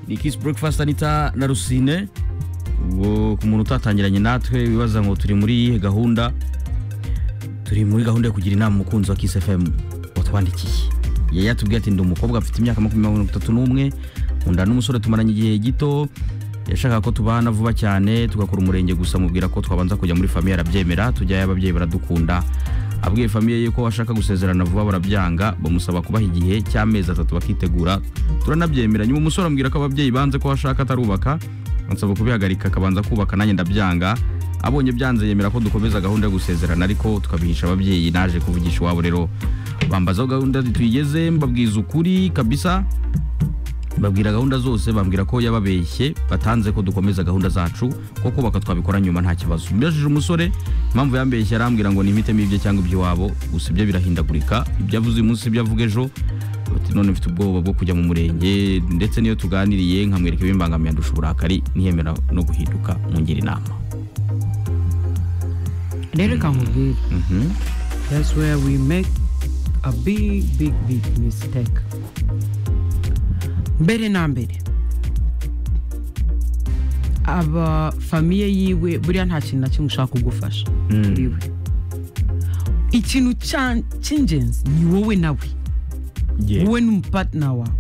ni Kiss Breakfast Anita na Rusine ubwo ku muntu utatangiranye natwe wibaza ngo turi muri iyihe gahunda turi muri gahunda yo kugira inama umukunzi wa Kiss FM watwandikiye yari yatubwiye ati ndi umukobwa mfite imyaka makumyabiri mirongo itatu n'umwe nkunda n'umusore tumaranye igihe gito yashakaga ko tubana vuba cyane tugakora umurenge gusa mubwira ko twabanza kujya muri famiye arabyemera tujyayo ababyeyi baradukunda abwiye famiye ye ko ashaka gusezerana vuba barabyanga bamusaba kubaha igihe cy'amezi atatu bakitegura turanabyemera nyuma umusore ambwira ko ababyeyi banze ko ashaka atarubaka ansaba kubihagarika akabanza kubaka nanjye ndabyanga abonye byanze yemera ko dukomeza gahunda yo gusezerana ariko tukabihisha ababyeyi naje kuvugisha iwabo rero bambaza aho gahunda tuyigeze mbabwiza ukuri kabisa babwira gahunda zose bambwira ko yababeshye batanze ko dukomeza gahunda zacu ko kubaka twabikora nyuma nta kibazo mbajije umusore impamvu yambeshye arambwira ngo nimpitemo ibye cyangwa iby'iwabo gusa ibyo birahindagurika ibyo avuze uyu munsi ibyo avuga ejo Ati, none mfite ubwoba bwo kujya mu murenge ndetse niyo tuganiriye nkamwereka ibimbangamiye andusha uburakari ntiyemera no guhinduka mungira inama rero reka nkubwire that's where we make a big big big mistake mbere na mbere aba famiye yiwe buriya nta kintu na kimwe ushaka kugufasha kuri we ikintu cya- cy'ingenzi ni wowe nawe wowe n'umupatina wawe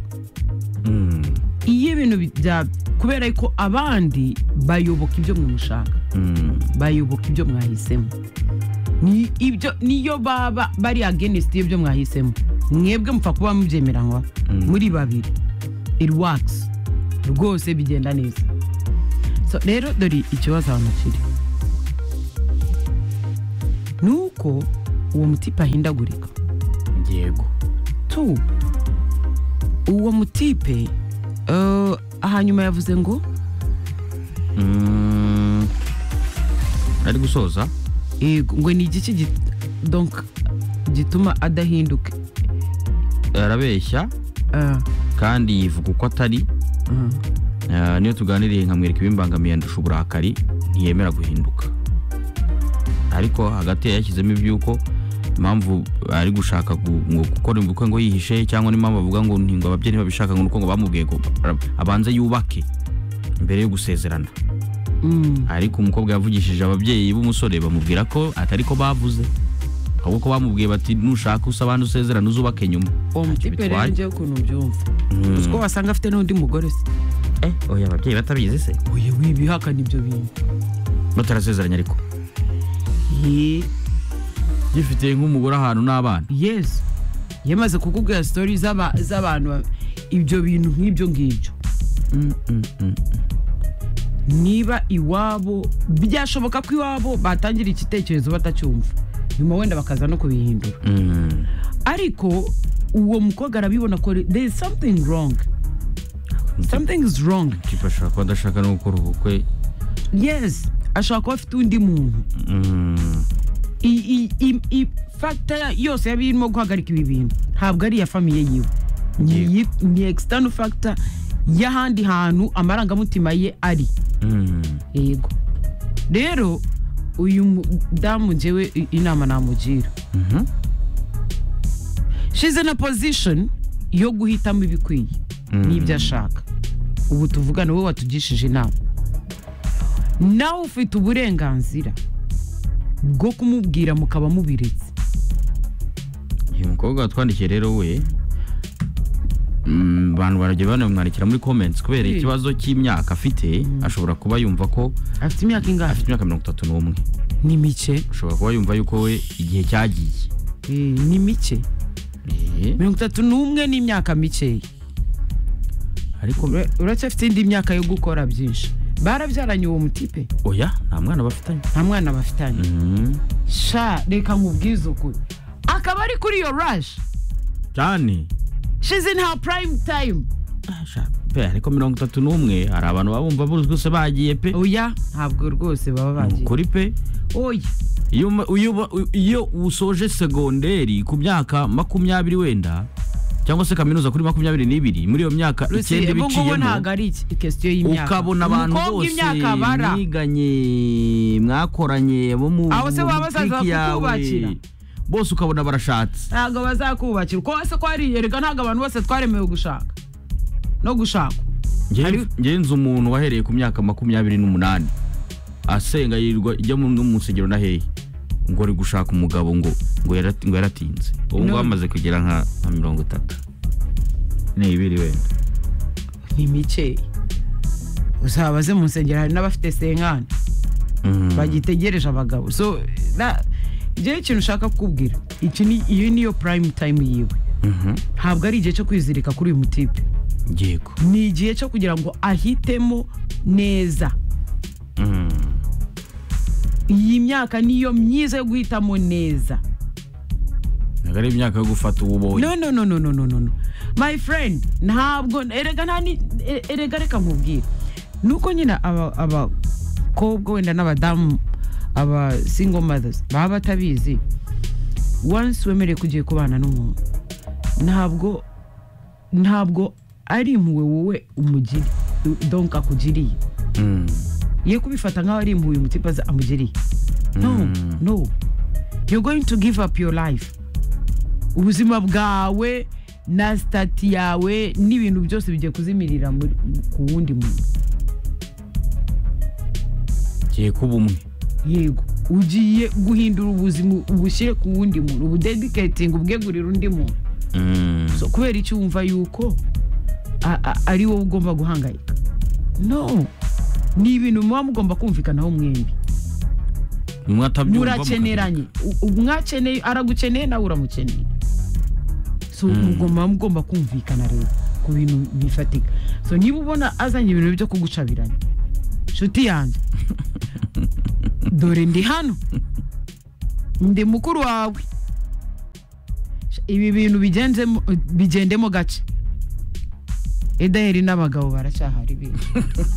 iyo ibintu bya kubera ko abandi bayoboka ibyo mwe mushaka Mm, bayoboka ibyo mwahisemo Ni- ibyo niyo baba bari agenesiti y'ibyo mwahisemo mwebwe mupfa kuba mubyemeranywa muri babiri it works rwose bigenda neza so rero dore ikibazo hano kiri ni uko uwo mutipe ahindagurika yego tu uwo mutipe eh, hanyuma yavuze ngo Mm, ari gusoza yego ngo ni igiki git- donc gituma adahinduka arabeshya Ah, kandi yivuga uko atari ah. Ah, niyo tuganiriye nkamwereka ibimbangamiye andusha uburakari ntiyemera guhinduka ariko hagati yashyizemo iby'uko impamvu ari gushaka gu- ngo- gukora ubukwe ngo yihishe cyangwa n'impamvu avuga ngo ntingo ababyeyi babishaka ngo ni uko ngo bamubwiye ngo bara- abanze yubake mbere yo gusezerana Mm, ariko umukobwa yavugishije ababyeyi b'umusore bamubwira ko atari ko bavuze ahubwo ko bamubwiye bati nushaka usabane usezerana uzubake nyuma uwo mutipe rero bitwaye. njyewe ukuntu mbyumva uzi ko wasanga afite n'undi mugore se eh oya ababyeyi batabizi se uyu wibihakana ibyo bintu batarasezeranye ariko Ye- gifite nk'umugore ahantu n'abana yesu yamaze kukubwira sitori z'aba- z'abantu ba- ibyo bintu nk'ibyo ngibyo niba iwabo byashoboka ko iwabo batangira igitekerezo batacyumva nyuma wenda bakaza no kubihindura Mm. ariko uwo mukobwa arabibona ko there is something wrong something is wrong Kipa ashobora kuba adashaka no gukora ubukwe yes ashobora kuba afite undi muntu Mm. I- i- i- i- factor yose yaba irimo guhagarika ibi bintu ntabwo ari iya famiye yiwe Ni Yego. iyi- ni external factor y'ahandi hantu amarangamutima ye ari Mm. yego rero uyu mudamu njyewe i- inama namugira Mhm. she's in a position yo guhitamo ibikwiye Mm. n'ibyo ashaka ubu tuvugana wowe watugishije inama nawe ufite uburenganzira bwo kumubwira mukaba mubiretse uyu mukobwa watwandikiye rero we mm, abantu barajya banamwandikira muri comments kubera Eh. ikibazo cy'imyaka afite ashobora kuba yumva ko afite imyaka ingahe afite imyaka mirongo itatu n'umwe ni mike ashobora kuba yumva yuko we igihe cyagiye Eh, ni mike Eh, mirongo itatu n'umwe ni imyaka mikeya ariko Ura- uracyafite indi myaka yo gukora byinshi barabyaranye uwo mutipe oya nta mwana bafitanye nta mwana bafitanye Mhm. sha reka nkubwize ukuri akaba ari kuri yo rashi cyane shizi in her prime time Asha, pe ariko mirongo itatu n'umwe hari abantu baba bumva bose bagiye pe oya ntabwo rwose Ni baba bagiye ukuri pe oya iyo ma- iyo ba- iyo usoje segonderi ku myaka makumyabiri wenda cyangwa se kaminuza kuri makumyabiri n'ibiri muri iyo myaka Rusi, icyenda ubu ngubu ntabwo ibiciyemo ari iki- kesitiyo y'imyaka ukabona abantu Umukobwa bose imyaka bara mwiganye mwakoranye bo mu Abo se mu baba bazaza clique yawe, kukubakira? bose ukabona barashatse ntabwo bazakubakira uko wese ko wariyereka ntabwo abantu bose twaremewe gushaka no gushakwa Hari- ngewe nzi umuntu wahereye ku myaka makumyabiri n'umunani asenga yirwa ijya mu no mu nsengero na hehe ngo ari gushaka umugabo ngo ngo yarati- ngo yaratinze ubu ngubu No. amaze kugera nka nka mirongo itatu ni ibiri wenda ni mikeya uzabaze mu nsengero hari n'abafite senkani Mm. bagitegereje abagabo so na- njyewe ikintu ushaka kukubwira iki ni iyo niyo prime time yiwe Mhm. ntabwo ari igihe cyo kwizirika kuri uyu mutipe yego ni igihe cyo kugira ngo ahitemo neza Mm. iyi myaka niyo myiza yo guhitamo neza ntabwo ari imyaka yo gufata uwo ubonye no no no no no no no no my friend ntabwo erega nta ni e- erega reka nkubwire nuko nyine aba- abakobwa wenda n'abadamu aba single mothers baba batabizi once wemerewe kugiye kubana n'umuntu ntabwo ntabwo ari impuhwe wowe umugiri donka akugiriye Mm. ye kubifata nk'aho ari impuhwe umutipa aza- amugiriye no Mm. no you're going to give up your life ubuzima bwawe na sitati yawe n'ibintu byose bigiye kuzimirira muri- ku wundi muntu ngiye kuba umwe yego ugiye guhindura ubuzima ubushyire ku wundi muntu ubudediketinga ubwegurira undi muntu Mm. so kubera icyo wumva yuko a- a- ari wowe ugomba guhangayika no ni ibintu muba mugomba kumvikanaho mwembi umwe atabyumva murakeneranye U- u- mwakeneye aragukeneye nawe uramukeneye so mugomba mugomba kumvikana rero ku bintu bifatika so niba ubona azanye ibintu byo kugucabiranya nshuti yanjye dore ndi hano ndi mukuru wawe ibi bintu bigenzemo bigendemo gake edaheri n'abagabo baracyahari benshi